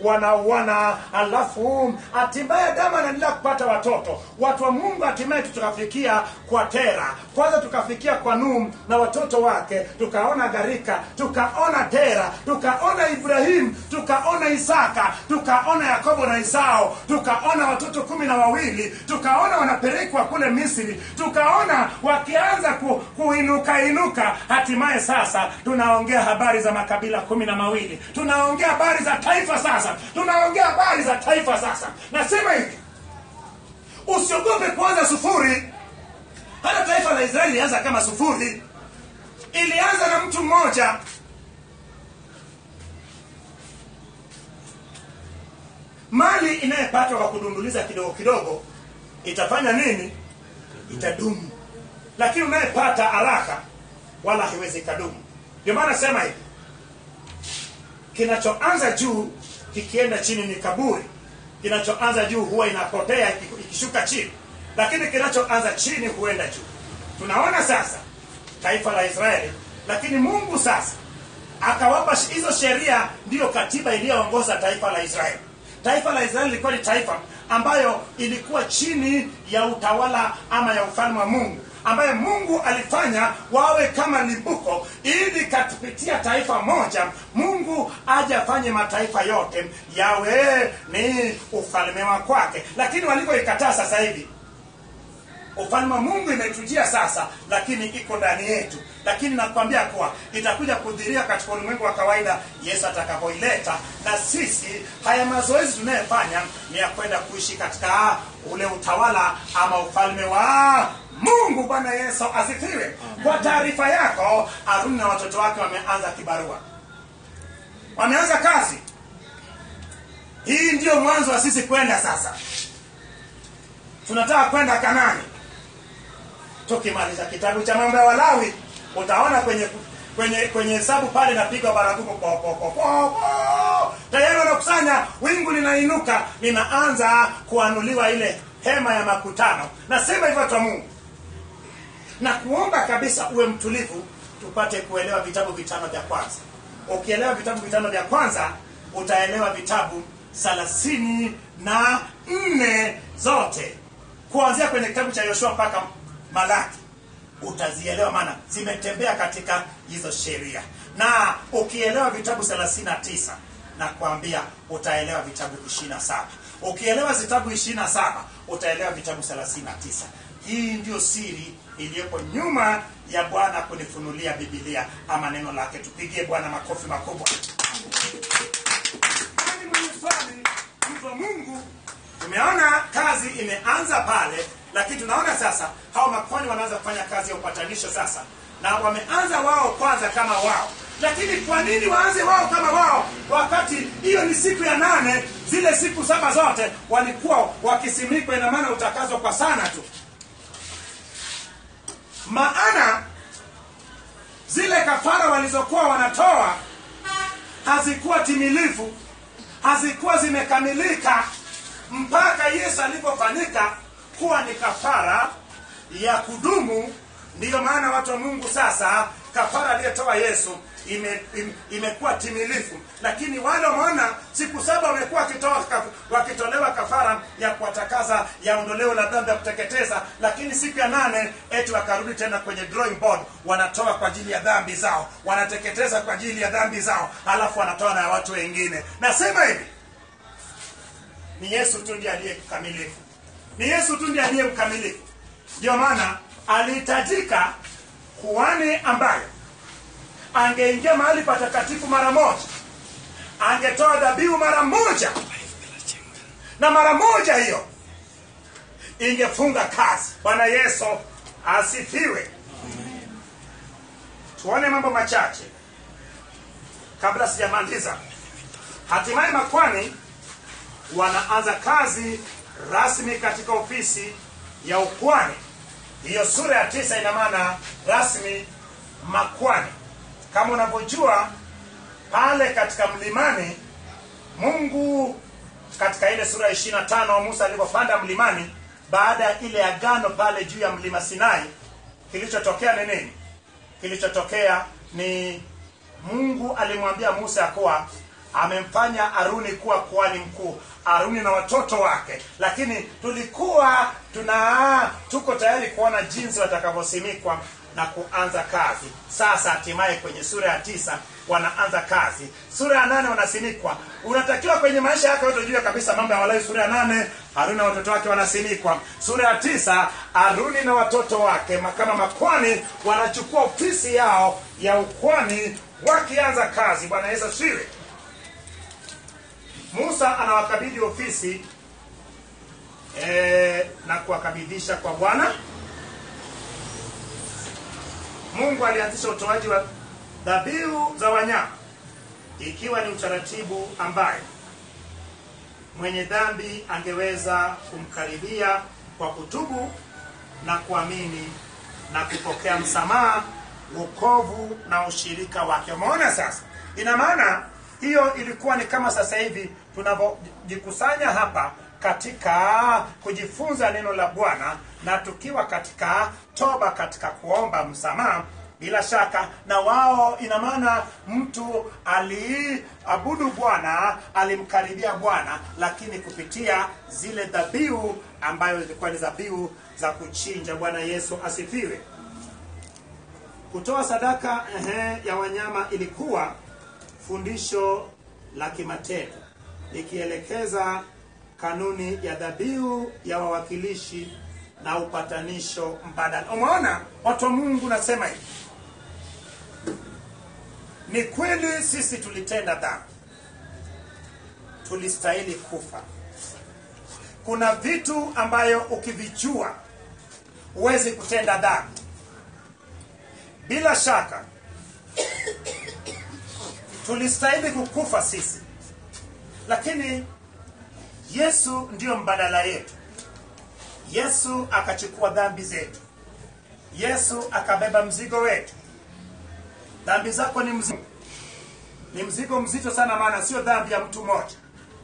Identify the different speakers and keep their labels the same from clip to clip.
Speaker 1: wanauana alafu hatimaye adamu anaendelea kupata watoto watu wa mungu hatimaye tukafikia kwa tera kwanza tukafikia kwa nuhu na watoto wake tukaona gharika tukaona tera tukaona ibrahimu tukaona isaka tukaona yakobo na isao tukaona watoto kumi na wawili tukaona wanapelekwa kule misri tukaona wakianza ku, kuinuka inuka hatimaye sasa tunaongea habari za makabila kumi na mawili tunaongea habari za taifa sasa tunaongea habari za taifa sasa nasema hivi usiogope kuanza sufuri hata taifa la israeli ilianza kama sufuri ilianza na mtu mmoja mali inayepatwa kwa kudunduliza kidogo kidogo itafanya nini itadumu lakini unayepata haraka wala haiwezi ikadumu ndio maana sema hivi kinachoanza juu kikienda chini ni kaburi kinachoanza juu huwa inapotea iki- ikishuka chini lakini kinachoanza chini huenda juu tunaona sasa taifa la israeli lakini mungu sasa akawapa sh- hizo sheria ndiyo katiba iliyoongoza taifa la israeli taifa la israeli lilikuwa ni taifa ambayo ilikuwa chini ya utawala ama ya ufalme wa mungu ambaye mungu alifanya wawe kama limbuko ili katupitia taifa moja mungu aje afanye mataifa yote yawe ni ufalme wa kwake lakini walivyoikataa sasa hivi ufalme wa mungu imetujia sasa lakini iko ndani yetu lakini nakwambia kuwa itakuja kudhiria katika ulimwengu wa kawaida yesu atakapoileta na sisi haya mazoezi tunayofanya ni ya kwenda kuishi katika ule utawala ama ufalme wa mungu bwana yesu asifiwe kwa taarifa yako aruni na watoto wake wameanza kibarua wameanza kazi hii ndiyo mwanzo wa sisi kwenda sasa tunataka kwenda kanani tukimaliza kitabu cha mambo ya walawi utaona kwenye kwenye kwenye hesabu pale napigwa baragumu po, po, po, po, po. tayari wanakusanya wingu linainuka linaanza kuanuliwa ile hema ya makutano nasema hivyo watu wa mungu na kuomba kabisa uwe mtulivu tupate kuelewa vitabu vitano vya kwanza ukielewa vitabu vitano vya kwanza utaelewa vitabu thelathini na nne zote kuanzia kwenye kitabu cha yoshua mpaka malaki utazielewa maana zimetembea katika hizo sheria na ukielewa vitabu 39 na kuambia utaelewa vitabu 27 ukielewa vitabu 27 utaelewa vitabu 39 hii ndio siri iliyopo nyuma ya bwana kunifunulia bibilia ama neno lake tupigie bwana makofi makubwa nani mwenye swali mtu wa mungu tumeona kazi imeanza pale lakini tunaona sasa hao makwani wanaanza kufanya kazi ya upatanisho sasa na wameanza wao kwanza kama wao lakini kwa nini waanze wao kama wao wakati hiyo ni siku ya nane zile siku saba zote walikuwa wakisimikwa ina maana utakazwa kwa sana tu maana zile kafara walizokuwa wanatoa hazikuwa timilifu hazikuwa zimekamilika mpaka yesu alipofanyika kuwa ni kafara ya kudumu ndiyo maana watu wa mungu sasa kafara aliyotoa yesu ime, ime, imekuwa timilifu lakini wale wameona siku saba wamekuwa wakitoa kaf- wakitolewa kafara ya kuwatakaza ya ondoleo la dhambi ya kuteketeza lakini siku ya nane eti wakarudi tena kwenye drawing board wanatoa kwa ajili ya dhambi zao wanateketeza kwa ajili ya dhambi zao alafu wanatoa na watu wengine nasema hivi ni yesu tu ndiye aliye mkamilifu ni yesu tu ndiye aliye mkamilifu ndio maana alihitajika kuhani ambaye angeingia mahali patakatifu mara moja angetoa dhabihu mara moja na mara moja hiyo ingefunga kazi bwana yesu asifiwe tuone mambo machache kabla sijamaliza hatimaye makwani wanaanza kazi rasmi katika ofisi ya ukwani hiyo sura ya tisa ina maana rasmi makwani kama unavyojua pale katika mlimani mungu katika ile sura ya ishiri na tano musa alivyopanda mlimani baada ya ile agano pale juu ya mlima sinai kilichotokea ni nini kilichotokea ni mungu alimwambia musa ya kuwa amemfanya haruni kuwa kuhani mkuu haruni na watoto wake lakini tulikuwa tuna tuko tayari kuona jinsi watakavyosimikwa na kuanza kazi sasa hatimaye kwenye sura ya tisa wanaanza kazi sura ya nane wanasimikwa unatakiwa kwenye maisha yako yote ujue kabisa mambo ya walawi sura ya nane haruni na watoto wake wanasimikwa sura ya tisa haruni na watoto wake ma- kama makwani wanachukua ofisi yao ya ukwani wakianza kazi bwana yesu asifiwe musa anawakabidhi ofisi e, na kuwakabidhisha kwa bwana mungu alianzisha utoaji wa dhabihu za wanyama ikiwa ni utaratibu ambaye mwenye dhambi angeweza kumkaribia kwa kutubu na kuamini na kupokea msamaha wokovu na ushirika wake umeona sasa ina maana hiyo ilikuwa ni kama sasa hivi tunavyojikusanya hapa katika kujifunza neno la bwana na tukiwa katika toba katika kuomba msamaha bila shaka na wao ina maana mtu aliabudu bwana alimkaribia bwana lakini kupitia zile dhabihu ambayo zilikuwa ni dhabihu za kuchinja bwana yesu asifiwe kutoa sadaka ehe, ya wanyama ilikuwa fundisho la kimatendo likielekeza kanuni ya dhabihu ya wawakilishi na upatanisho mbadala umeona watu wa mungu nasema hivi ni kweli sisi tulitenda dhambi tulistahili kufa kuna vitu ambayo ukivijua huwezi kutenda dhambi bila shaka tulistahili kukufa sisi lakini yesu ndiyo mbadala yetu yesu akachukua dhambi zetu yesu akabeba mzigo wetu dhambi zako ni mzigo ni mzigo mzito sana maana sio dhambi ya mtu mmoja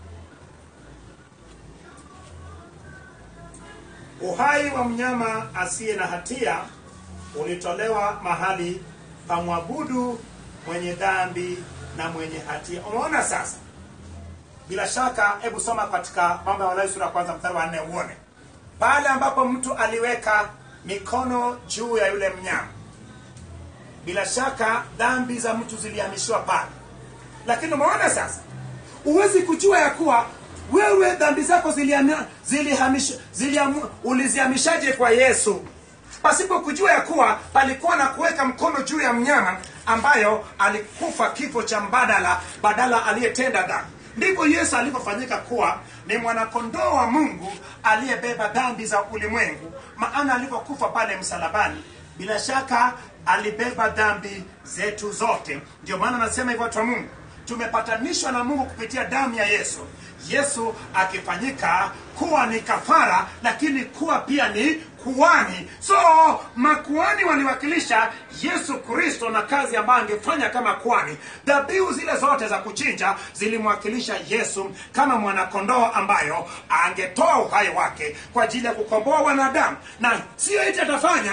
Speaker 1: uhai wa mnyama asiye na hatia ulitolewa mahali pa mwabudu mwenye dhambi na mwenye hatia umeona sasa bila shaka hebu soma katika mambo ya walawi sura ya kwanza mstari wa nne uone pale ambapo mtu aliweka mikono juu ya yule mnyama bila shaka dhambi za mtu zilihamishiwa pale lakini umeona sasa huwezi kujua ya kuwa wewe dhambi zako zilihamia- zilihamish- zilihamu- ulizihamishaje kwa yesu pasipo kujua ya kuwa palikuwa na kuweka mkono juu ya mnyama ambayo alikufa kifo cha mbadala badala aliyetenda dhambi ndivyo yesu alivyofanyika kuwa ni mwanakondoo wa mungu aliyebeba dhambi za ulimwengu maana alivyokufa pale msalabani bila shaka alibeba dhambi zetu zote ndio maana anasema hivyo watu wa mungu tumepatanishwa na mungu kupitia damu ya yesu yesu akifanyika kuwa ni kafara lakini kuwa pia ni kuani so makuani waliwakilisha yesu kristo na kazi ambayo angefanya kama kuani dhabihu zile zote za kuchinja zilimwakilisha yesu kama mwanakondoo ambayo angetoa uhai wake kwa ajili ya kukomboa wanadamu na sio iti atafanya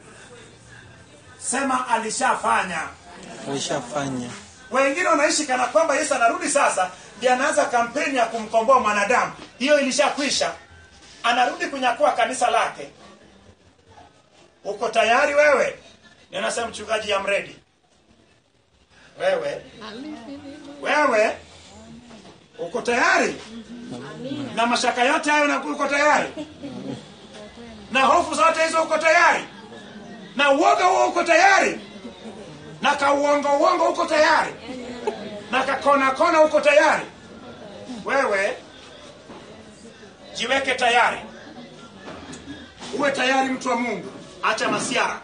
Speaker 1: sema alishafanya
Speaker 2: alishafanya
Speaker 1: wengine wanaishi kana kwamba yesu anarudi sasa ndiye anaanza kampeni ya kumkomboa mwanadamu hiyo ilishakwisha anarudi kunyakua kanisa lake uko tayari wewe ninasema mchungaji ya mredi wewe wewe uko tayari na mashaka yote hayo na uko tayari na hofu zote hizo uko tayari na uoga huo uko tayari na kauongo uongo uko tayari na kakona kona uko tayari wewe jiweke tayari uwe tayari mtu wa mungu acha masiara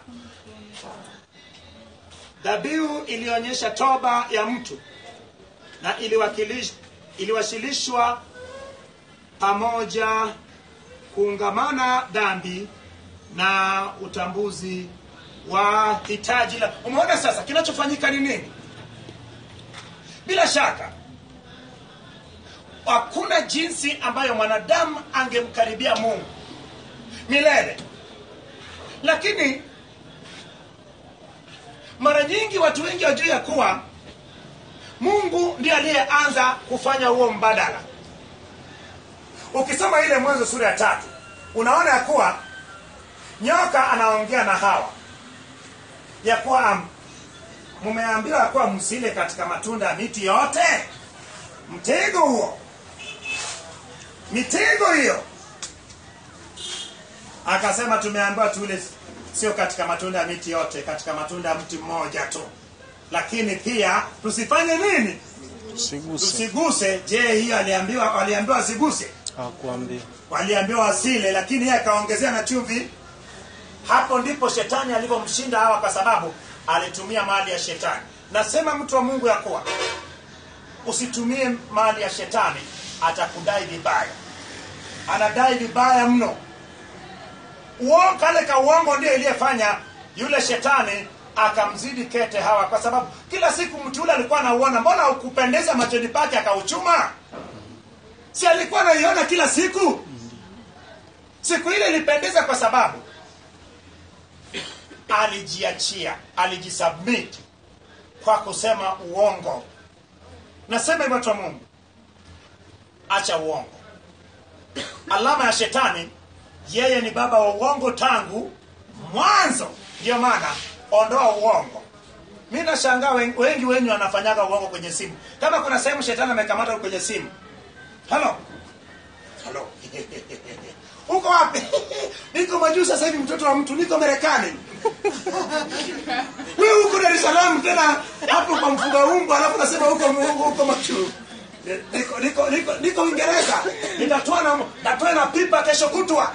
Speaker 1: dhabihu ilionyesha toba ya mtu na iliwakilish- iliwasilishwa pamoja kuungamana dhambi na utambuzi wa hitaji la umeona sasa kinachofanyika ni nini bila shaka hakuna jinsi ambayo mwanadamu angemkaribia mungu milele lakini mara nyingi watu wengi wajuu ya kuwa mungu ndiye aliyeanza kufanya huo mbadala ukisoma ile mwanzo sura ya tatu unaona ya kuwa nyoka anaongea na hawa ya kuwa um, mumeambiwa ya kuwa msile katika matunda ya miti yote mtego huo mitego hiyo akasema tumeambiwa tule sio katika matunda ya miti yote katika matunda ya mti mmoja tu lakini pia tusifanye nini
Speaker 2: Usiguse.
Speaker 1: tusiguse je hiyo aliambiwa waliambiwa wasiguse
Speaker 2: Hakuambia.
Speaker 1: waliambiwa wasile lakini yeye akaongezea na chumvi hapo ndipo shetani alivyomshinda hawa kwa sababu alitumia mali ya shetani nasema mtu wa mungu ya kuwa usitumie mali ya shetani atakudai vibaya anadai vibaya mno Uo- kale ka uongo ndio iliyefanya yule shetani akamzidi kete hawa kwa sababu kila siku mtu yule alikuwa anauona mbona ukupendeza machoni pake akauchuma si alikuwa anaiona kila siku siku ile ilipendeza kwa sababu alijiachia alijisubmit kwa kusema uongo nasema hivyo watu wa mungu acha uongo alama ya shetani yeye ni baba wa uongo tangu mwanzo ndio maana ondoa uongo mi nashangaa wen- wengi wenyu wanafanyaga uongo kwenye simu kama kuna sehemu shetani amekamata kwenye simu halo halo uko wapi niko majuu sasa hivi mtoto wa mtu niko marekani wewe huko dar es salaam tena hapo kwa mfuga umbo alafu nasema huko huko huko majuu niko niko niko niko uingereza nitatoa na natoa na pipa kesho kutwa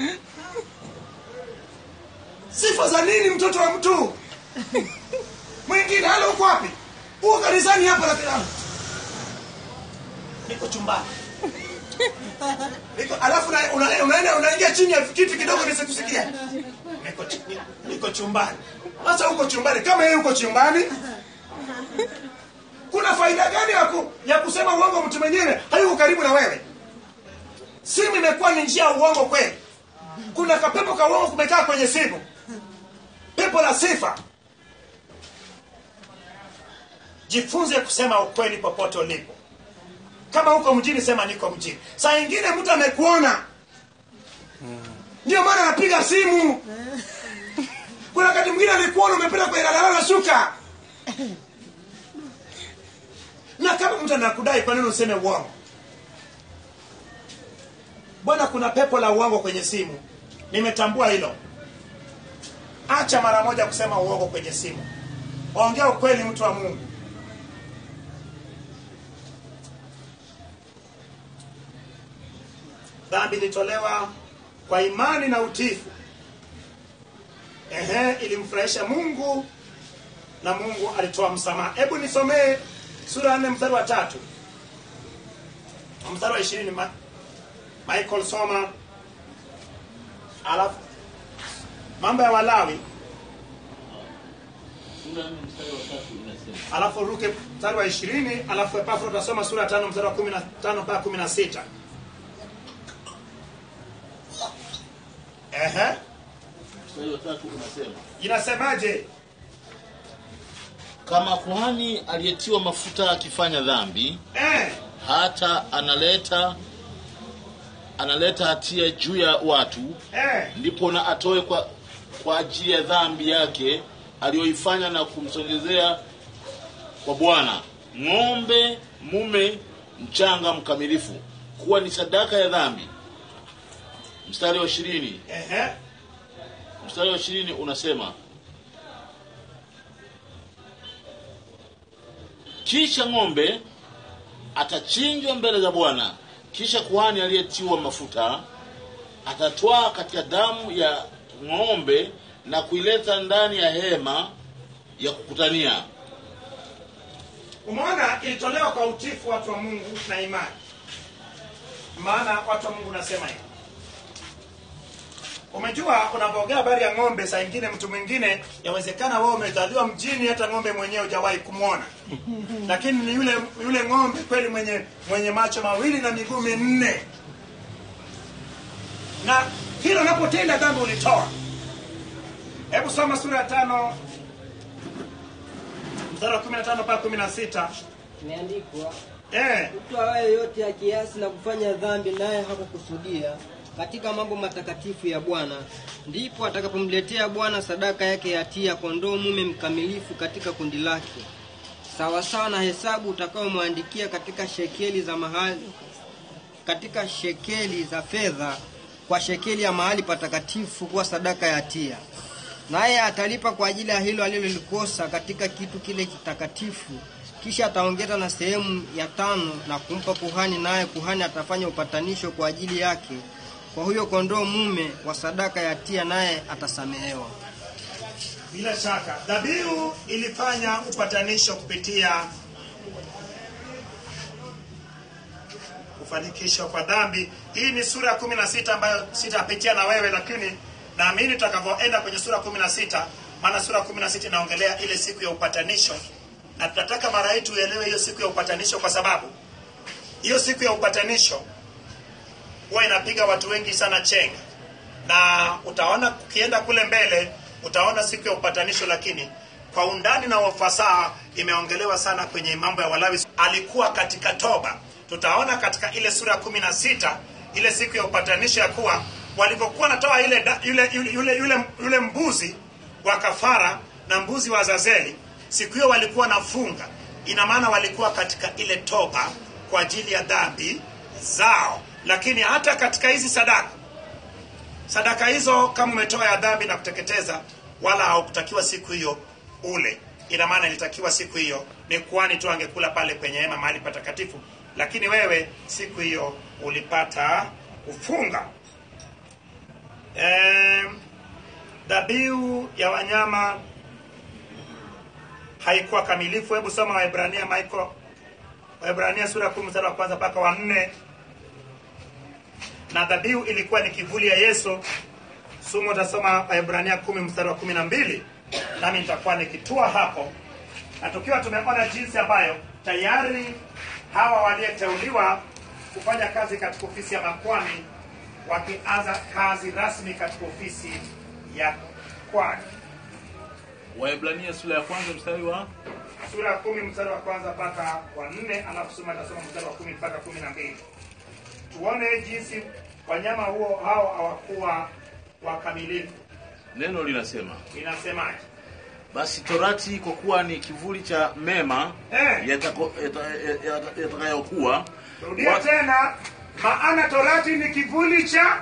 Speaker 1: sifa za nini mtoto wa mtu mwingine halo uko wapi uko kanisani hapa lakini niko chumbani niko alafu na- una- unaenda unaingia chini ya kitu kidogo nisikusikia niko chi- ni- niko chumbani sasa uko chumbani kama yeye uko chumbani kuna faida gani ya, ku, ya kusema uongo mtu mwingine hayuko karibu na wewe simu imekuwa ni njia ya uongo kweli kuna kapepo ka uongo kumekaa kwenye simu pepo la sifa jifunze kusema ukweli popote ulipo kama uko mjini sema niko mjini saa ingine mtu amekuona ndio maana anapiga simu kuna wakati mwingine alikuona umepita kwenye daladala na shuka na kama mtu anakudai kwa nini useme uongo bwana kuna pepo la uongo kwenye simu nimetambua hilo acha mara moja kusema uongo kwenye simu ongea ukweli mtu wa mungu dhambi ilitolewa kwa imani na utifu ehe ilimfurahisha mungu na mungu alitoa msamaha hebu nisomee sura ya nne mstari wa tatu Na mstari wa ishirini Ma- michael soma alafu mambo ya walawi
Speaker 3: Sura nne mstari wa tatu inasema
Speaker 1: alafu ruke mstari wa ishirini alafu epafro utasoma sura ya tano mstari wa kumi na tano mpaka kumi na sita ehe
Speaker 3: mstari wa tatu unasema
Speaker 1: inasemaje
Speaker 3: kama kuhani aliyetiwa mafuta akifanya dhambi
Speaker 1: eh,
Speaker 3: hata analeta analeta hatia juu ya watu
Speaker 1: eh.
Speaker 3: ndipo na atoe kwa, kwa ajili ya dhambi yake aliyoifanya na kumsongezea kwa bwana ng'ombe mume mchanga mkamilifu kuwa ni sadaka ya dhambi mstari wa ishirini
Speaker 1: Ehe.
Speaker 3: mstari wa ishirini unasema kisha ng'ombe atachinjwa mbele za bwana kisha kuhani aliyetiwa mafuta atatwaa katika damu ya ng'ombe na kuileta ndani ya hema ya kukutania
Speaker 1: umeona ilitolewa kwa utifu watu wa mungu na imani maana watu wa mungu nasema hivi umejua unapoongea habari ya ng'ombe saa ingine mtu mwingine yawezekana wewe umezaliwa mjini hata ng'ombe mwenyewe hujawahi kumwona lakini ni yule yule ng'ombe kweli mwenye mwenye macho mawili na miguu minne na hilo unapotenda dhambi ulitoa hebu soma sura ya tano mstari wa 15 mpaka 16
Speaker 4: Imeandikwa,
Speaker 1: eh,
Speaker 4: mtu awaye yote akiasi na kufanya dhambi, naye hakukusudia katika mambo matakatifu ya Bwana, ndipo atakapomletea Bwana sadaka yake ya hatia, kondoo mume mkamilifu katika kundi lake, sawasawa na hesabu utakayomwandikia katika shekeli za mahali, katika shekeli za fedha, kwa shekeli ya mahali patakatifu kuwa sadaka ya hatia. Naye atalipa kwa ajili ya hilo alilolikosa katika kitu kile kitakatifu, kisha ataongeza na sehemu ya tano na kumpa kuhani, naye kuhani atafanya upatanisho kwa ajili yake kwa huyo kondoo mume wa sadaka ya hatia, naye atasamehewa.
Speaker 1: bila shaka dhabihu ilifanya upatanisho kupitia kufanikishwa kwa dhambi. Hii ni sura ya kumi na sita ambayo sitapitia na wewe, lakini naamini tutakavyoenda kwenye sura kumi na sita maana sura kumi na sita inaongelea ile siku ya upatanisho, na tunataka mara hii tuelewe hiyo siku ya upatanisho, kwa sababu hiyo siku ya upatanisho huwa inapiga watu wengi sana chenga, na utaona ukienda kule mbele utaona siku ya upatanisho, lakini kwa undani na ufasaha imeongelewa sana kwenye mambo ya Walawi. Alikuwa katika toba. Tutaona katika ile sura ya kumi na sita ile siku ya upatanisho ya kuwa walivyokuwa natoa ile da, yule, yule, yule, yule, yule mbuzi wa kafara na mbuzi wa Azazeli, siku hiyo walikuwa nafunga. Ina maana walikuwa katika ile toba kwa ajili ya dhambi zao, lakini hata katika hizi sadaka sadaka hizo kama umetoa ya dhambi na kuteketeza, wala haukutakiwa siku hiyo ule. Ina maana ilitakiwa siku hiyo ni kuhani tu angekula pale kwenye hema mahali patakatifu, lakini wewe siku hiyo ulipata kufunga. Em, dhabihu ya wanyama haikuwa kamilifu. Hebu soma Waebrania Michael, Waebrania sura ya kumi mstari wa kwanza mpaka wa nne na dhabihu ilikuwa ni kivuli ya Yesu. Sumu utasoma Waebrania kumi mstari wa kumi na mbili nami nitakuwa nikitua hapo, na tukiwa tumeona jinsi ambayo tayari hawa waliyeteuliwa kufanya kazi katika ofisi ya makwani wakianza kazi rasmi katika ofisi ya kwani.
Speaker 3: Waebrania sura ya kwanza mstari wa
Speaker 1: Sura ya kumi mstari wa kwanza mpaka wa nne alafu soma tasoma mstari wa kumi mpaka kumi na mbili tuone jinsi wanyama huo hao hawakuwa wakamilifu.
Speaker 3: neno linasema
Speaker 1: Inasemaje?
Speaker 3: basi torati kwa kuwa ni kivuli cha mema
Speaker 1: Eh.
Speaker 3: yatako- yata- yata- yatakayokuwa
Speaker 1: Rudia
Speaker 3: wa-
Speaker 1: tena, maana torati ni kivuli cha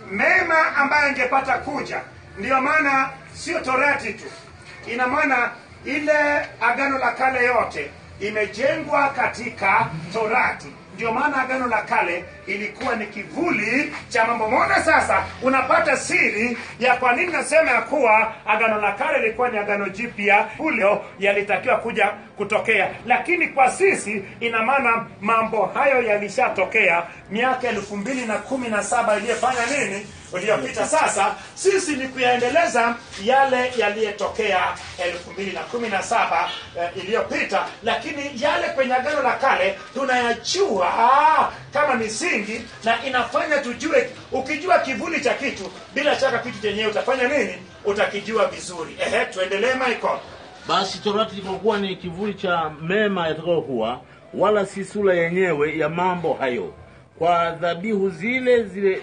Speaker 1: mema ambayo ingepata kuja. Ndiyo maana sio torati tu, ina maana ile agano la kale yote imejengwa katika torati. Ndio maana agano la kale ilikuwa ni kivuli cha mambo. Mbona sasa unapata siri ya kwa nini nasema ya kuwa agano la kale ilikuwa ni agano jipya, ulio yalitakiwa kuja kutokea, lakini kwa sisi ina maana mambo hayo yalishatokea miaka elfu mbili na kumi na saba iliyofanya nini iliyopita. Sasa sisi ni kuyaendeleza yale yaliyotokea elfu mbili na kumi na saba eh, iliyopita, lakini yale kwenye agano la kale tunayajua ah, kama misingi na inafanya tujue. Ukijua kivuli cha kitu, bila shaka kitu chenyewe utafanya nini? Utakijua vizuri. Ehe, tuendelee Michael.
Speaker 3: basi torati kwa kuwa ni kivuli cha mema yatakayokuwa wala si sura yenyewe ya mambo hayo kwa dhabihu zile zile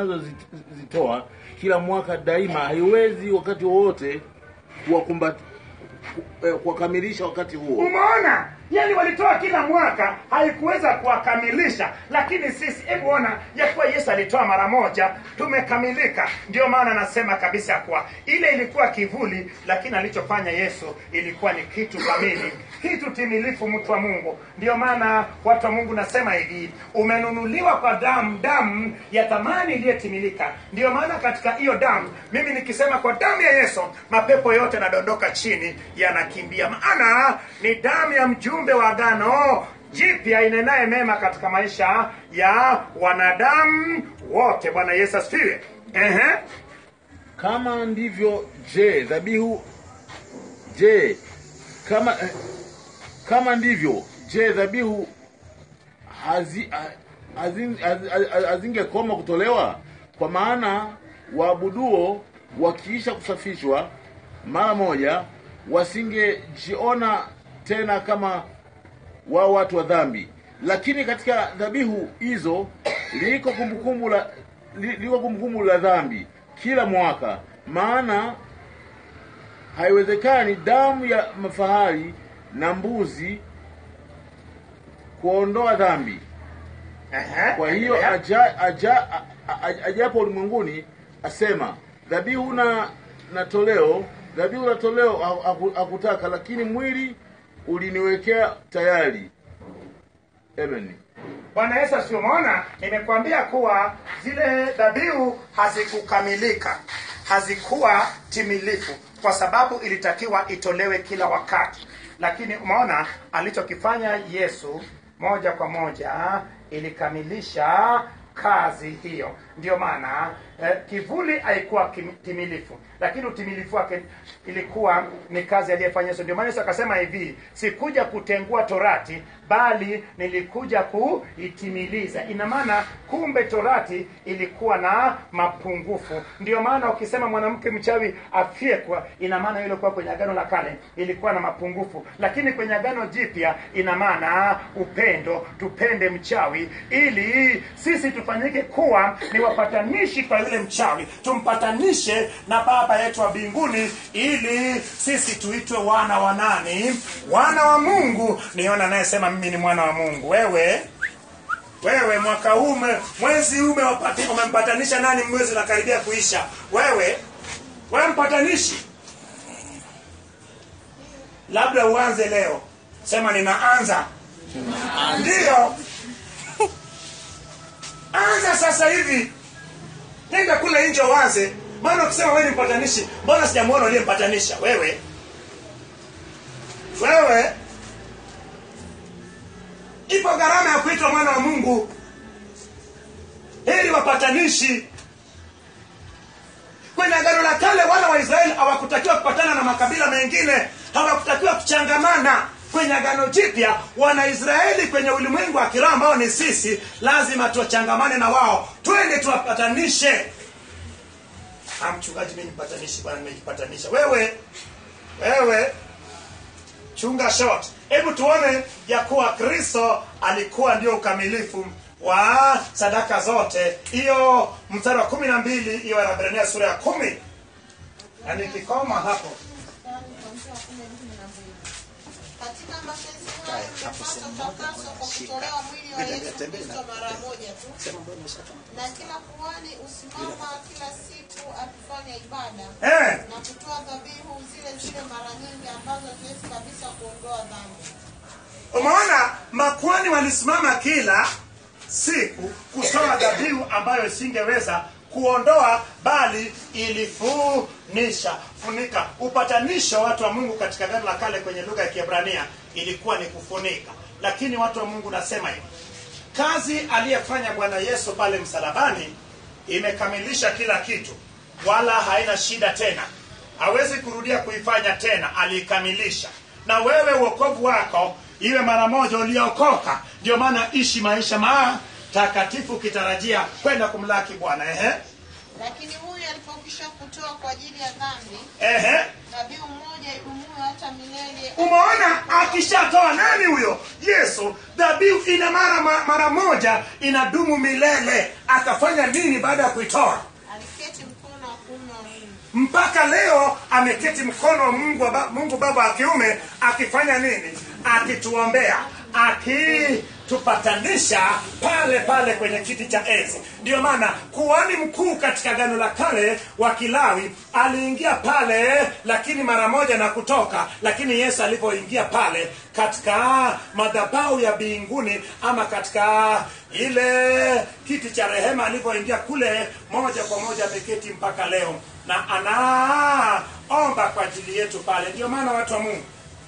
Speaker 3: wanazozitoa kila mwaka daima haiwezi wakati wowote kuwakumbat- ku- eh, kuwakamilisha wakati huo
Speaker 1: Umeona, yani walitoa kila mwaka, haikuweza kuwakamilisha, lakini sisi, hebu ona ya kuwa Yesu alitoa mara moja, tumekamilika. Ndio maana nasema kabisa kuwa ile ilikuwa kivuli, lakini alichofanya Yesu ilikuwa ni kitu kamili, kitu timilifu, mtu wa Mungu. Ndio maana watu wa Mungu nasema hivi, umenunuliwa kwa damu, damu ya thamani iliyotimilika. Ndio maana katika hiyo damu, mimi nikisema kwa damu ya Yesu, mapepo yote yanadondoka chini, yanakimbia, maana ni damu ya mjumbe wa agano jipya inenaye mema katika maisha ya wanadamu wote. Bwana Yesu asifiwe. Ehe.
Speaker 3: kama ndivyo je dhabihu je kama eh, kama ndivyo je dhabihu hazi, ha- hazin- haz- haz- hazingekoma kutolewa kwa maana waabuduo wakiisha kusafishwa mara moja wasingejiona tena kama wao watu wa dhambi lakini katika dhabihu hizo liko kumbukumbu la li- liko kumbukumbu la dhambi kila mwaka maana haiwezekani damu ya mafahari na mbuzi kuondoa dhambi
Speaker 1: Ehe,
Speaker 3: kwa hiyo
Speaker 1: endelea.
Speaker 3: aja, aja, a- a- ajapo ulimwenguni asema dhabihu na na toleo dhabihu na toleo ha- haku- hakutaka lakini mwili uliniwekea tayari amen
Speaker 1: bwana yesu asifiwe. umeona nimekuambia kuwa zile dhabihu hazikukamilika hazikuwa timilifu kwa sababu ilitakiwa itolewe kila wakati lakini umeona alichokifanya yesu moja kwa moja ilikamilisha kazi hiyo ndio maana eh, kivuli haikuwa kim- timilifu lakini utimilifu wake ilikuwa ni kazi aliyefanya yesu ndio maana yesu akasema hivi sikuja kutengua torati bali nilikuja kuitimiliza ina maana kumbe torati ilikuwa na mapungufu ndio maana ukisema mwanamke mchawi afyekwa ina maana ile ilikuwa kwenye agano la kale ilikuwa na mapungufu lakini kwenye agano jipya ina maana upendo tupende mchawi ili sisi tufanyike kuwa ni wapatanishi kwa yule mchawi tumpatanishe na baba yetu wa mbinguni ili sisi tuitwe wana wa nani wana wa mungu niona anayesema mimi ni mwana wa mungu wewe wewe mwaka huu ume- mwezi huu umewapati- umempatanisha nani mwezi unakaribia kuisha wewe wewe mpatanishi labda uanze leo sema ninaanza ndiyo anza sasa hivi nenda kule nje uanze maana ukisema wewe ni mpatanishi mbona sijamwona uliyempatanisha wewe wewe ipo gharama ya kuitwa mwana wa mungu heri wapatanishi kwenye agano la kale wana wa israeli hawakutakiwa kupatana na makabila mengine hawakutakiwa kuchangamana kwenye agano jipya wanaisraeli kwenye ulimwengu wa kiroho ambao ni sisi lazima tuwachangamane na wao twende tuwapatanishe Ah, mchungaji mi nipatanishi bwana nimejipatanisha wewe wewe chunga short hebu tuone ya kuwa kristo alikuwa ndio ukamilifu wa sadaka zote hiyo mstari wa kumi na mbili hiyo wanabrania sura ya kumi na nikikoma hapo
Speaker 5: katika mapenzi hayo mtapaswa utakaso kwa kutolewa mwili wa Yesu Kristo mara moja tu, na kila kuhani usimama kila siku akifanya ibada
Speaker 1: eh,
Speaker 5: na kutoa dhabihu zile zile mara nyingi ambazo haziwezi kabisa kuondoa dhambi.
Speaker 1: umeona makwani walisimama kila siku kutoa dhabihu ambayo isingeweza kuondoa bali ilifunisha funika upatanisho watu wa mungu katika gano la kale kwenye lugha ya kiebrania ilikuwa ni kufunika lakini watu wa mungu nasema hivi kazi aliyefanya bwana yesu pale msalabani imekamilisha kila kitu wala haina shida tena hawezi kurudia kuifanya tena aliikamilisha na wewe uokovu wako iwe mara moja uliokoka ndio maana ishi maisha matakatifu ukitarajia kwenda kumlaki bwana ehe
Speaker 5: Lakini huyu alipokwisha kutoa kwa ajili ya dhambi
Speaker 1: ehe
Speaker 5: dhabihu moja idumuyo hata milele,
Speaker 1: umeona akishatoa nani huyo yesu dhabihu ina mara ma- mara moja inadumu milele akafanya nini baada ya kuitoa
Speaker 5: aliketi mkono wa kuume wa Mungu.
Speaker 1: mpaka leo ameketi mkono wa mungu, wa ba- mungu baba wa kiume akifanya nini akituombea akitupatanisha pale pale kwenye kiti cha enzi ndiyo maana kuhani mkuu katika gano la kale wa kilawi aliingia pale lakini mara moja na kutoka lakini yesu alipoingia pale katika madhabau ya mbinguni ama katika ile kiti cha rehema alipoingia kule moja kwa moja ameketi mpaka leo na anaomba kwa ajili yetu pale ndio maana watu wa mungu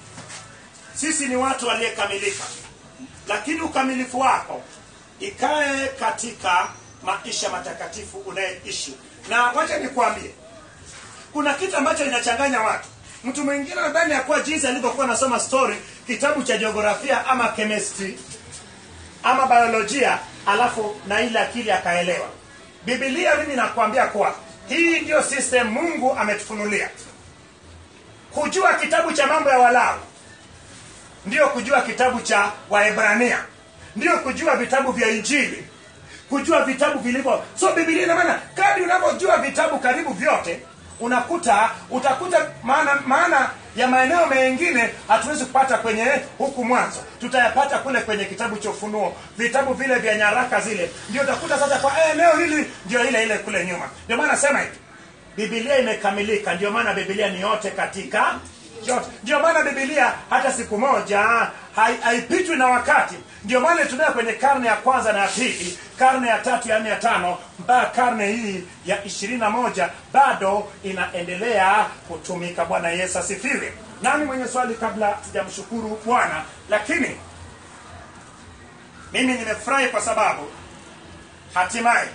Speaker 1: sisi ni watu waliekamilika lakini ukamilifu wako ikae katika maisha matakatifu unayeishi na wacha nikwambie kuna kitu ambacho inachanganya watu mtu mwingine nadhani ya kuwa jinsi alivyokuwa anasoma story kitabu cha jiografia ama chemistry ama biolojia alafu na ile akili akaelewa bibilia mimi nakwambia kuwa hii ndio system mungu ametufunulia kujua kitabu cha mambo ya walawi ndio kujua kitabu cha waebrania ndio kujua vitabu vya injili kujua vitabu vilivyo so bibilia ina maana kadri unavyojua vitabu karibu vyote unakuta utakuta maana maana ya maeneo mengine hatuwezi kupata kwenye huku mwanzo tutayapata kule kwenye kitabu cha ufunuo vitabu vile vya nyaraka zile ndio utakuta sasa kwa eh, eneo hili ndio ile ile kule nyuma ndio maana nasema hivi bibilia imekamilika ndio maana bibilia ni yote katika yote ndio maana bibilia hata siku moja hai- haipitwi na wakati ndio maana tunayo kwenye karne ya kwanza na ya pili karne ya tatu ya nne ya tano mpaka karne hii ya ishirini na moja bado inaendelea kutumika bwana yesu asifiwe nani mwenye swali kabla sijamshukuru bwana lakini mimi nimefurahi kwa sababu hatimaye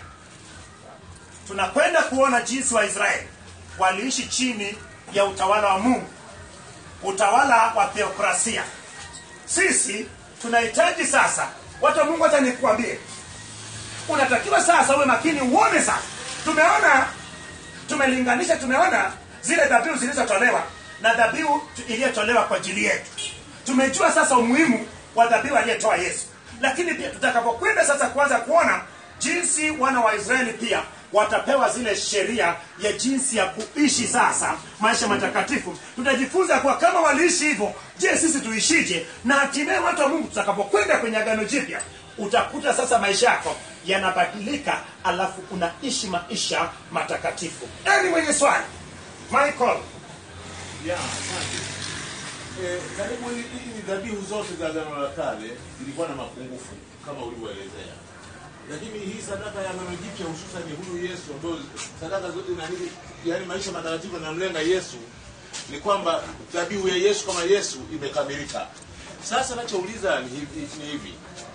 Speaker 1: tunakwenda kuona jinsi waisraeli waliishi chini ya utawala wa mungu utawala wa theokrasia sisi tunahitaji sasa watu wa mungu hata nikuambie unatakiwa sasa uwe makini uone sasa tumeona tumelinganisha tumeona zile dhabihu zilizotolewa na dhabihu tu- iliyotolewa kwa ajili yetu tumejua sasa umuhimu wa dhabihu aliyetoa yesu lakini pia tutakapokwenda sasa kuanza kuona jinsi wana wa israeli pia watapewa zile sheria ya jinsi ya kuishi sasa maisha matakatifu tutajifunza kuwa kama waliishi hivyo je sisi tuishije na hatimaye watu wa mungu tutakapokwenda kwenye agano jipya utakuta sasa maisha yako yanabadilika alafu unaishi maisha matakatifu nani mwenye swali michael
Speaker 3: Ya, asante. Eh, karibu hii hii dhabihu zote za agano la kale zilikuwa na mapungufu kama ulivyoelezea, lakini hii sadaka ya agano jipya hususan huyu Yesu ambayo sadaka zote na nini, yaani maisha matakatifu yanamlenga Yesu, ni kwamba dhabihu ya Yesu kama Yesu imekamilika. Sasa nachouliza ni hivi, ni hivi.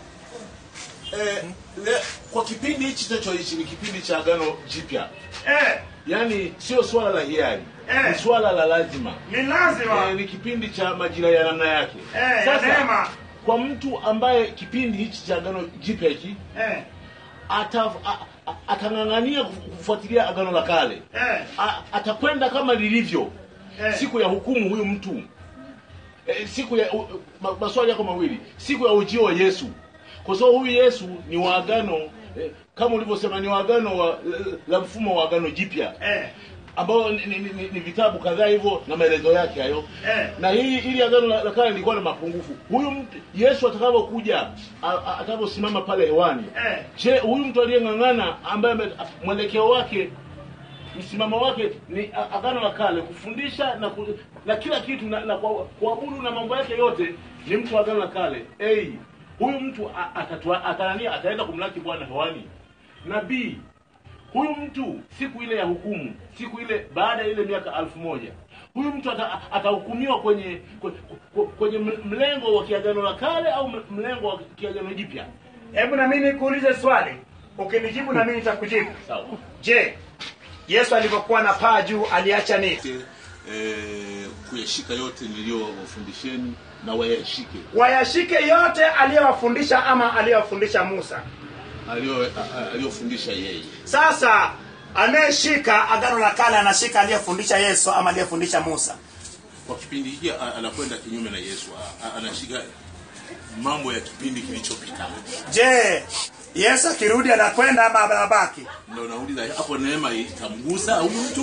Speaker 3: Eh, le, kwa kipindi hichi tunachoishi ni kipindi cha agano jipya,
Speaker 1: eh,
Speaker 3: yaani sio swala la hiari,
Speaker 1: Eh.
Speaker 3: ni swala la lazima
Speaker 1: ni lazima
Speaker 3: eh, ni kipindi cha majira ya namna yake
Speaker 1: Eh, ya neema.
Speaker 3: kwa mtu ambaye kipindi hichi cha agano jipya hiki
Speaker 1: eh,
Speaker 3: ata, a- a- atang'ang'ania kufuatilia agano la kale
Speaker 1: eh,
Speaker 3: A- atakwenda kama lilivyo
Speaker 1: Eh.
Speaker 3: siku ya hukumu huyu mtu e, siku ya u- ma, maswali yako mawili siku ya ujio wa yesu kwa sababu huyu yesu ni wa agano eh, kama ulivyosema ni wa agano wa, la, la mfumo wa agano jipya
Speaker 1: eh,
Speaker 3: ambao ni, ni, ni, ni vitabu kadhaa hivyo na maelezo yake hayo
Speaker 1: Eh.
Speaker 3: na hii ili agano la la kale lilikuwa na mapungufu huyu mtu yesu atakavyokuja a- a- atakaposimama pale hewani
Speaker 1: Eh.
Speaker 3: je huyu mtu aliyeng'ang'ana ambaye ame- mwelekeo wake msimamo wake ni a- agano la kale kufundisha na, ku, na kila kitu na, na kwa- kuabudu na mambo yake yote ni mtu wa agano la kale hey, huyu mtu a- atatua- atanania ataenda kumlaki bwana hewani na b huyu mtu siku ile ya hukumu siku ile baada ya ile miaka alfu moja huyu mtu ata- atahukumiwa kwenye kwe- kwe- kwenye m- mlengo wa kiagano la kale au m- mlengo wa kiagano jipya
Speaker 1: hebu na mimi nikuulize swali ukinijibu na mimi nitakujibu
Speaker 3: sawa
Speaker 1: je yesu alivyokuwa na paa juu aliacha nini
Speaker 3: eh, kuyashika yote niliyowafundisheni na wayashike
Speaker 1: wayashike yote aliyowafundisha ama aliyowafundisha musa
Speaker 3: aliyo- a- a- aliyofundisha yeye
Speaker 1: sasa anayeshika agano la kale anashika aliyefundisha yesu ama aliyefundisha musa
Speaker 3: kwa kipindi hiki a- anakwenda kinyume na yesu A- a- anashika mambo ya kipindi kilichopita
Speaker 1: je yesu akirudi anakwenda ama anabaki
Speaker 3: ndo nauliza hapo neema itamgusa huyu mtu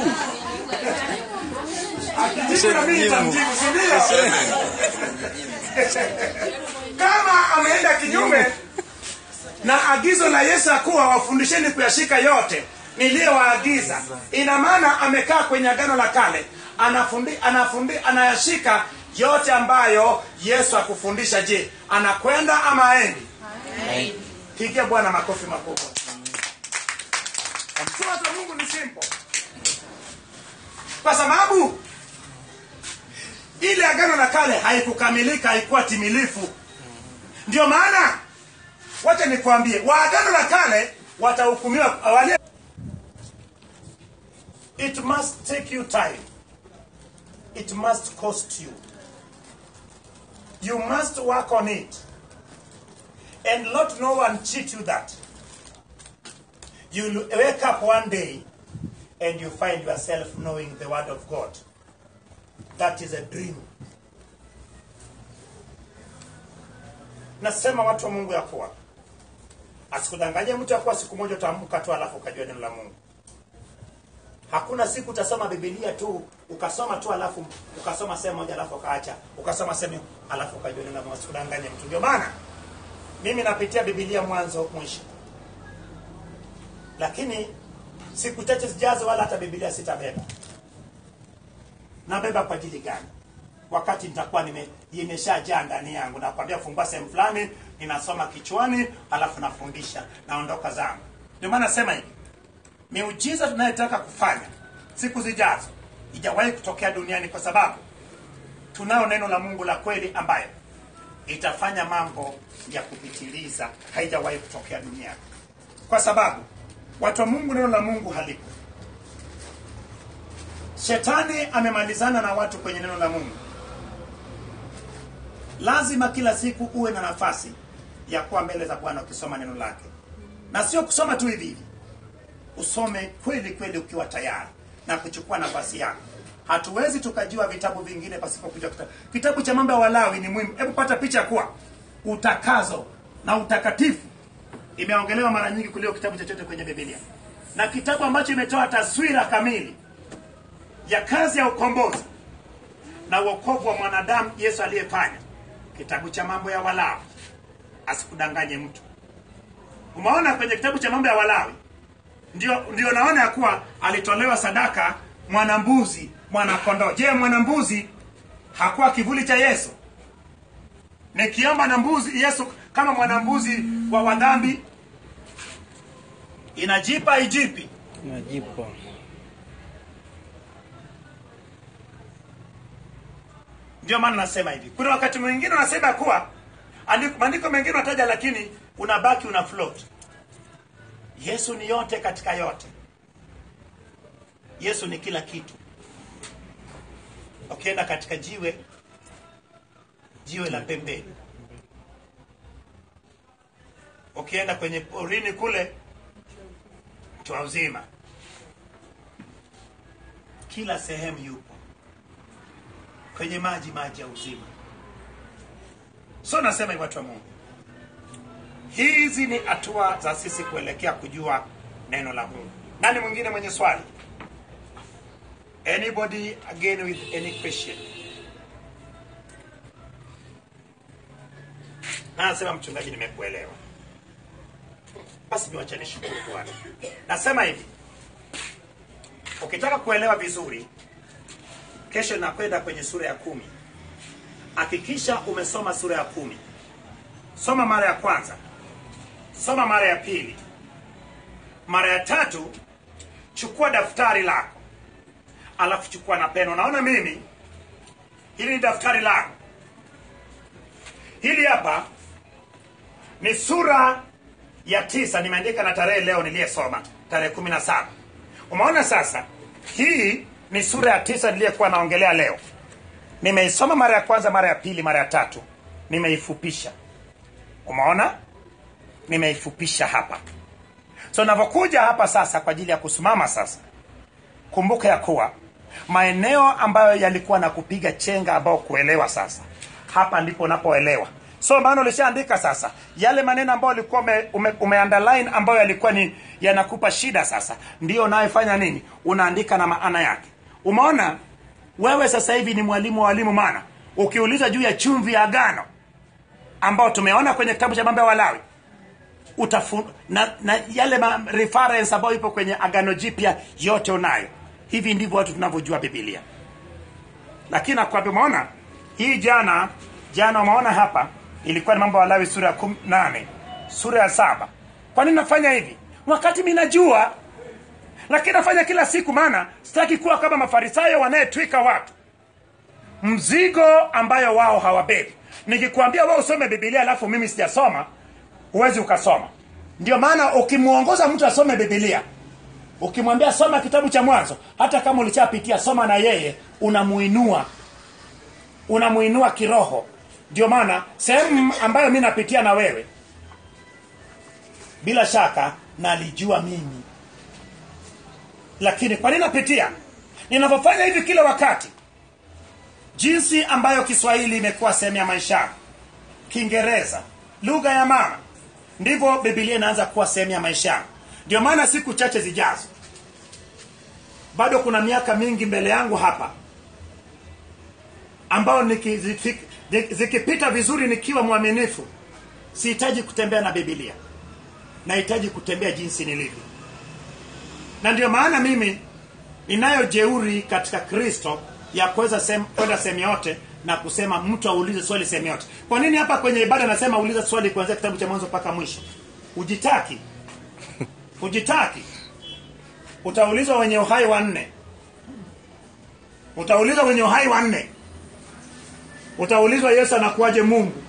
Speaker 1: Akijibu na mimi nitamjibu, si ndio? kama ameenda kinyume na agizo la yesu ya kuwa wafundisheni kuyashika yote niliyowaagiza ina maana amekaa kwenye agano la kale anafundi, anafundi, anayashika yote ambayo yesu akufundisha je anakwenda ama aendi pigia bwana makofi makubwa si watu wa mungu ni simple kwa sababu ile agano la kale haikukamilika haikuwa timilifu ndio maana wacha nikwambie wa agano la kale watahukumiwa wale it must take you time it must cost you you must work on it and let no one cheat you that you'll wake up one day and you find yourself knowing the word of god that is a dream nasema watu wa mungu ya kuwa asikudanganye mtu ya kuwa siku moja utaamka tu alafu ukajua neno la mungu hakuna siku utasoma bibilia tu ukasoma tu alafu ukasoma sehemu moja alafu ukaacha ukasoma sehemu alafu ukajua neno la mungu asikudanganye mtu ndio maana mimi napitia bibilia mwanzo mwisho lakini siku chache zijazo wala hata bibilia sitabeba nabeba kwa ajili gani wakati nitakuwa nime imeshajaa ndani yangu nakwambia fungua sehemu fulani ninasoma kichwani alafu nafundisha naondoka zangu ndio maana nasema hivi miujiza tunayotaka kufanya siku zijazo ijawahi kutokea duniani kwa sababu tunao neno la mungu la kweli ambayo itafanya mambo ya kupitiliza haijawahi kutokea duniani kwa sababu watu wa mungu neno la mungu halipo shetani amemalizana na watu kwenye neno la mungu lazima kila siku uwe na nafasi ya kuwa mbele za bwana ukisoma neno lake na sio kusoma tu hivi hivi usome kweli kweli ukiwa tayari na kuchukua nafasi yako hatuwezi tukajua vitabu vingine pasipo kujua kitabu kitabu cha mambo ya walawi ni muhimu hebu pata picha kuwa utakazo na utakatifu imeongelewa mara nyingi kuliko kitabu chochote kwenye bibilia na kitabu ambacho imetoa taswira kamili ya kazi ya ukombozi na uokovu wa mwanadamu yesu aliyefanya kitabu cha mambo ya walawi asikudanganye mtu umeona kwenye kitabu cha mambo ya walawi ndio, ndio naona ya kuwa alitolewa sadaka mwanambuzi mwanakondoo je mwanambuzi hakuwa kivuli cha yesu nikiomba na mbuzi yesu kama mwanambuzi wa wadhambi inajipa ijipi
Speaker 2: Najipa.
Speaker 1: ndio maana nasema hivi kuna wakati mwingine unasema kuwa andiko- maandiko mengine unataja lakini unabaki una float yesu ni yote katika yote yesu ni kila kitu ukienda katika jiwe jiwe la pembeni ukienda kwenye porini kule mtu wa uzima kila sehemu yupo kwenye maji maji ya uzima so nasema hivi watu wa mungu hizi ni hatua za sisi kuelekea kujua neno la mungu nani mwingine mwenye swali anybody again with any question Na anasema mchungaji nimekuelewa basi niwacha nishukuru bwana nasema hivi ukitaka kuelewa vizuri kesho nakwenda kwenye sura ya kumi hakikisha umesoma sura ya kumi soma mara ya kwanza soma mara ya pili mara ya tatu chukua daftari lako alafu chukua na peno naona mimi hili ni daftari lako hili hapa ni sura ya tisa nimeandika na tarehe leo niliyesoma tarehe kumi na saba umeona sasa hii ni sura ya tisa niliyekuwa naongelea leo nimeisoma mara ya kwanza mara ya pili mara ya tatu nimeifupisha umeona nimeifupisha hapa so navyokuja hapa sasa kwa ajili ya kusimama sasa kumbuka ya kuwa maeneo ambayo yalikuwa na kupiga chenga ambao kuelewa sasa hapa ndipo unapoelewa so maana ulishaandika sasa yale maneno ambayo ulikuwa ume, ume, ume underline ambayo yalikuwa ni yanakupa shida sasa ndio unayofanya nini unaandika na maana yake umeona wewe sasa hivi ni mwalimu wa walimu maana ukiuliza juu ya chumvi ya agano ambao tumeona kwenye kitabu cha mambo ya walawi utafu, na, na yale ma reference ambayo ipo kwenye agano jipya yote unayo hivi ndivyo watu tunavyojua bibilia lakini nakwambia umeona hii jana jana umeona hapa ilikuwa ni mambo ya walawi sura ya kum- nane sura ya saba kwa nini nafanya hivi wakati mi najua lakini nafanya kila siku maana sitaki kuwa kama mafarisayo wanayetwika watu mzigo ambayo wao hawabebi nikikwambia wao usome bibilia alafu mimi sijasoma huwezi ukasoma ndio maana ukimwongoza mtu asome bibilia ukimwambia soma kitabu cha mwanzo hata kama ulichapitia soma na yeye unamuinua unamuinua kiroho ndio maana sehemu ambayo mi napitia na wewe bila shaka nalijua mimi lakini kwa nini napitia ninavyofanya hivi kila wakati jinsi ambayo kiswahili imekuwa sehemu ya maisha yangu, kiingereza lugha ya mama ndivyo bibilia inaanza kuwa sehemu ya maisha yangu ndio maana siku chache zijazo bado kuna miaka mingi mbele yangu hapa ambao niki- ziki- zi- zikipita vizuri nikiwa mwaminifu sihitaji kutembea na bibilia nahitaji kutembea jinsi nilivyo na ndio maana mimi ninayo jeuri katika kristo ya kuweza sem- kwenda sehemu yote na kusema mtu aulize swali sehemu yote kwa nini hapa kwenye ibada nasema uliza swali kuanzia kitabu cha mwanzo mpaka mwisho ujitaki ujitaki utaulizwa wenye uhai wa nne utaulizwa wenye uhai wa nne utaulizwa yesu anakuwaje mungu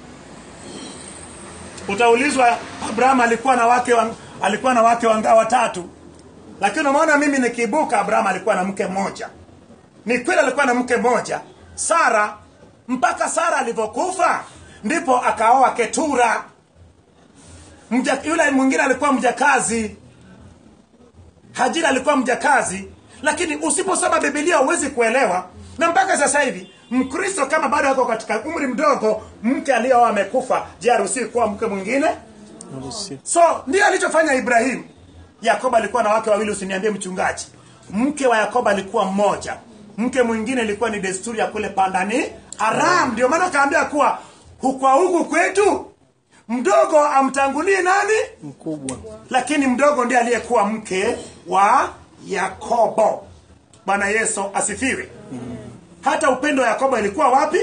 Speaker 1: utaulizwa abraham alikuwa na wake wa, alikuwa na wake wangaa watatu lakini umeona mimi nikiibuka abraham alikuwa na mke mmoja ni kweli alikuwa na mke mmoja sara mpaka sara alivyokufa ndipo akaoa ketura Mja, yule mwingine alikuwa mjakazi hajira alikuwa mjakazi lakini usiposoma bibilia huwezi kuelewa na mpaka sasa hivi mkristo kama bado ako katika umri mdogo mke aliyeoa amekufa je aruhusiwi kuwa mke mwingine
Speaker 2: Harusi.
Speaker 1: so ndio alichofanya ibrahimu yakobo alikuwa na wake wawili usiniambie mchungaji mke wa yakobo alikuwa mmoja mke mwingine ilikuwa ni desturi ya kule pandani haram ndio maana akaambia kuwa hukwa huku kwetu mdogo amtangulie nani
Speaker 2: Mkubwa.
Speaker 1: lakini mdogo ndiye aliyekuwa mke wa yakobo bwana yesu asifiwe hata upendo wa yakobo ilikuwa wapi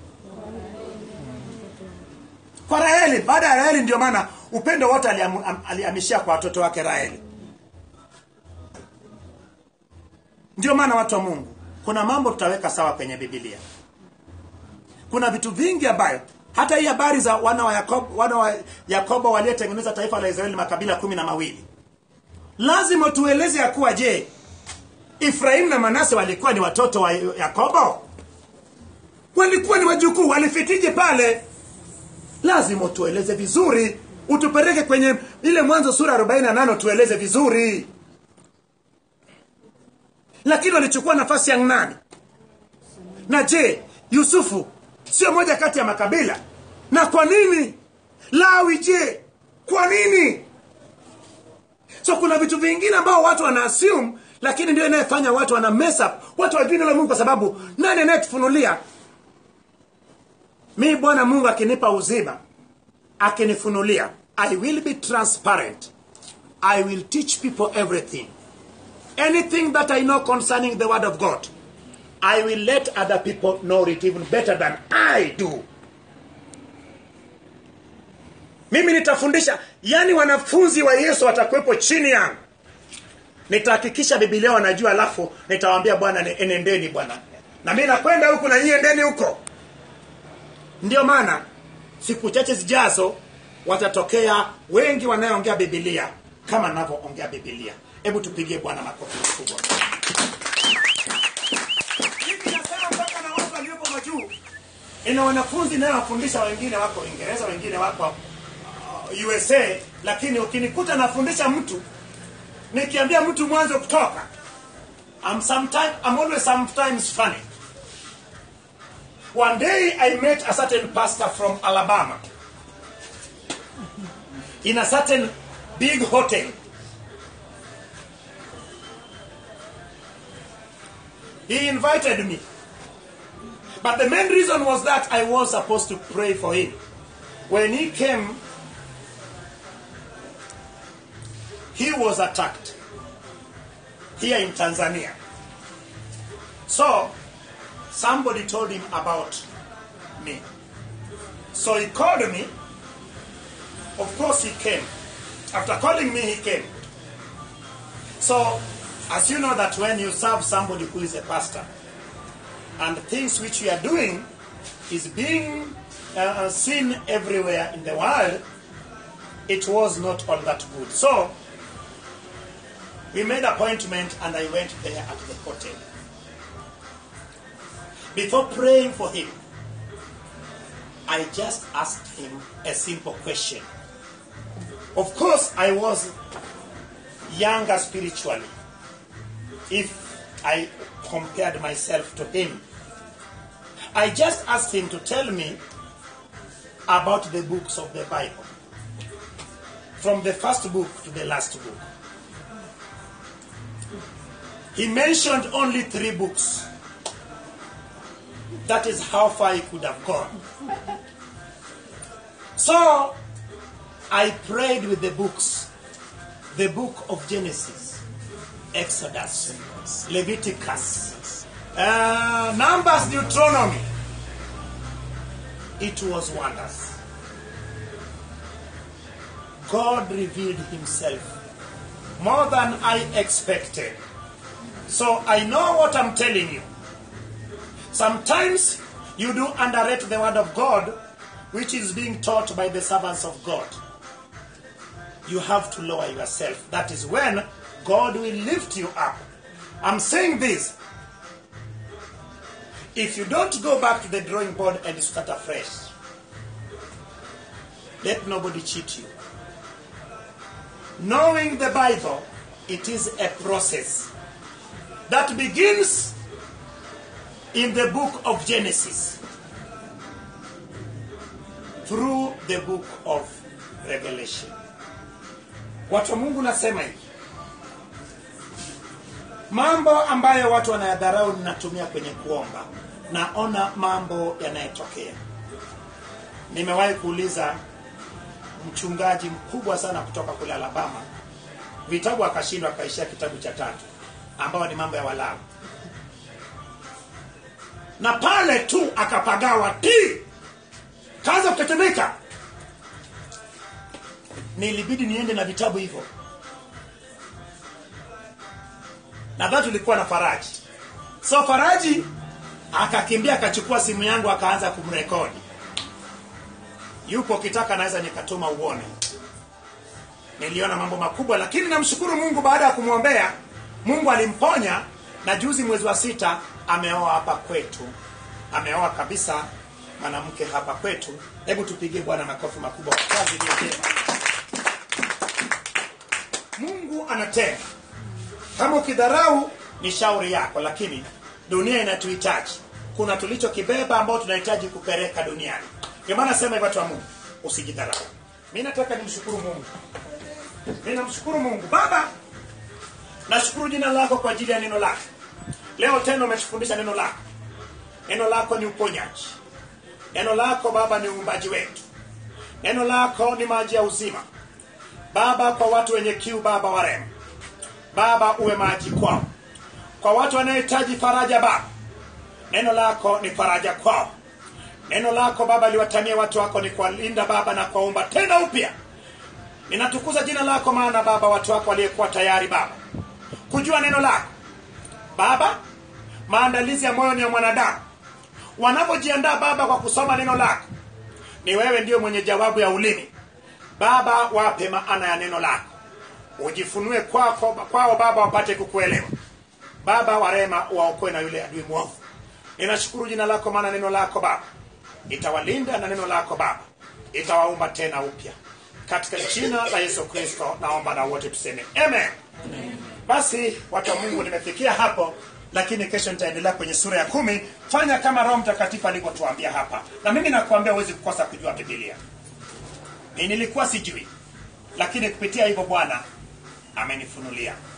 Speaker 1: kwa raheli baada ya raheli ndio maana upendo wote aliamu- am- alihamishia kwa watoto wake raheli ndio maana watu wa mungu kuna mambo tutaweka sawa kwenye bibilia kuna vitu vingi ambayo hata hii habari za wana wa yakobo, wana wa yakobo waliotengeneza taifa la israeli makabila kumi na mawili lazima tueleze ya kuwa je ifrahimu na manase walikuwa ni watoto wa yakobo walikuwa ni wajukuu walifitije pale lazima tueleze vizuri utupeleke kwenye ile mwanzo sura 48 tueleze vizuri lakini walichukua nafasi ya nani na je yusufu sio moja kati ya makabila na kwa nini lawi je kwa nini so kuna vitu vingine ambao watu wana assume lakini ndio inayefanya watu wana mess up watu wajui neno la mungu kwa sababu nani anayetufunulia mi bwana mungu akinipa uzima akinifunulia i will be transparent i will teach people everything anything that i know concerning the word of god i will let other people know it even better than i do mimi nitafundisha yani wanafunzi wa yesu watakuwepo chini yangu nitahakikisha bibilia wanajua alafu nitawaambia bwana ne- enendeni bwana na mi nakwenda huku na nyie endeni huko ndio maana siku chache zijazo watatokea wengi wanayoongea bibilia kama navyoongea bibilia hebu tupigie bwana makofi makubwa Hivi nasema mpaka na watu waliopo majuu ina wanafunzi inayowafundisha wengine wako uingereza wengine wako uh, usa lakini ukinikuta nafundisha mtu nikiambia mtu mwanzo kutoka I'm, sometime, I'm always sometimes funny One day I met a certain pastor from Alabama in a certain big hotel. He invited me. But the main reason was that I was supposed to pray for him. When he came, he was attacked here in Tanzania. So, somebody told him about me. So he called me. Of course, he came. After calling me, he came. So, as you know, that when you serve somebody who is a pastor, and things which you are doing is being uh, seen everywhere in the world, it was not all that good. So, we made appointment and I went there at the hotel. Before praying for him, I just asked him a simple question. Of course, I was younger spiritually, if I compared myself to him. I just asked him to tell me about the books of the Bible. from the first book to the last book. He mentioned only three books. That is how far he could have gone. So, I prayed with the books. The book of Genesis, Exodus, Leviticus, uh, Numbers, Deuteronomy. It was wonders. God revealed himself more than I expected. So I know what I'm telling you. Sometimes you do underrate the word of God, which is being taught by the servants of God. You have to lower yourself. That is when God will lift you up. I'm saying this. If you don't go back to the drawing board and start afresh, let nobody cheat you. Knowing the Bible, it is a process that begins in the book of Genesis through the book of Revelation. Watu wa Mungu nasema hivi, mambo ambayo watu wanayadharau ninatumia kwenye kuomba, naona mambo yanayotokea. Nimewahi kuuliza mchungaji mkubwa sana kutoka kule Alabama, vitabu akashindwa, akaishia kitabu cha tatu ambao ni mambo ya Walawi, na pale tu akapagawa ti kaanza kutetemeka. Nilibidi niende na vitabu hivyo, nadhani tulikuwa na Faraji. So Faraji akakimbia akachukua simu yangu akaanza kumrekodi. Yupo ukitaka naweza nikatuma uone. Niliona mambo makubwa, lakini namshukuru Mungu baada ya kumwombea Mungu alimponya na juzi mwezi wa sita ameoa hapa kwetu, ameoa kabisa mwanamke hapa kwetu. Hebu tupigie Bwana makofi makubwa kwa kazi iliyo njema. Mungu anatenda. Kama ukidharau ni shauri yako, lakini dunia inatuhitaji. Kuna tulichokibeba ambao tunahitaji kupeleka duniani. Ndio maana nasema hivyo, watu wa Mungu, usijidharau. Mimi nataka nimshukuru Mungu. Mimi namshukuru Mungu Baba, nashukuru jina lako kwa ajili ya neno lako. Leo tena umetufundisha neno lako. Neno lako ni uponyaji. Neno lako Baba ni uumbaji wetu. Neno lako ni maji ya uzima. Baba, kwa watu wenye kiu, Baba warema, Baba uwe maji kwao. Kwa watu wanaohitaji faraja, Baba neno lako ni faraja kwao. Neno lako Baba liwatamie watu wako ni kuwalinda Baba na kuwaumba tena upya. Ninatukuza jina lako, maana Baba watu wako waliyekuwa tayari Baba kujua neno lako Baba, maandalizi ya moyo ni ya mwanadamu. Wanapojiandaa Baba kwa kusoma neno lako, ni wewe ndiyo mwenye jawabu ya ulimi. Baba, wape maana ya neno lako, ujifunue kwako kwao Baba, wapate kukuelewa. Baba wa rehema, waokoe na yule adui mwovu. Ninashukuru jina lako, maana neno lako Baba itawalinda na neno lako Baba itawaumba tena upya, katika jina la Yesu Kristo naomba na wote tuseme amen. Basi watu wa Mungu, nimefikia hapo, lakini kesho nitaendelea kwenye sura ya kumi. Fanya kama Roho Mtakatifu alivyotuambia hapa, na mimi nakuambia huwezi kukosa kujua Biblia. Mimi nilikuwa sijui, lakini kupitia hivyo Bwana amenifunulia.